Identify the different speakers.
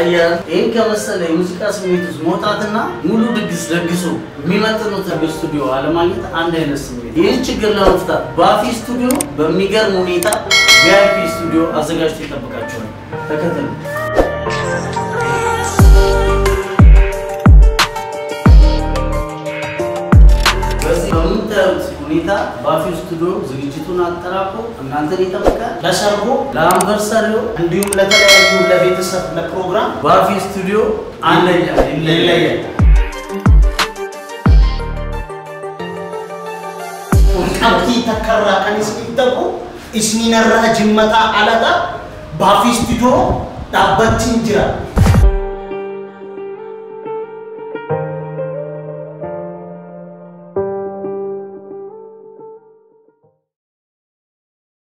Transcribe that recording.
Speaker 1: አያል ይህን ከመሰለ የሙዚቃ ስሜት ውስጥ መውጣትና ሙሉ ድግስ ደግሶ የሚመጥኑትን ስቱዲዮ አለማግኘት አንድ አይነት ስሜት። ይህን ችግር ለመፍታት ባፊ ስቱዲዮ በሚገርም ሁኔታ ቪአይፒ ስቱዲዮ አዘጋጅቶ ይጠብቃቸዋል። ተከተሉ። በዚህ በምታዩት ሁኔታ ባፊ ስቱዲዮ ዝግጅቱን አጠራቆ እናንተን ይጠብቃል። ለሰርጎ፣ ለአንቨርሰሪው እንዲሁም ለተለያዩ ለቤተሰብ ለፕሮግራም ባፊ ስቱዲዮ አንደኛ ይለያል።
Speaker 2: qabxii takkarraa kan isin ta'u isinirraa jimmataa alata baafii istiidiyoo dhaabbatiin jira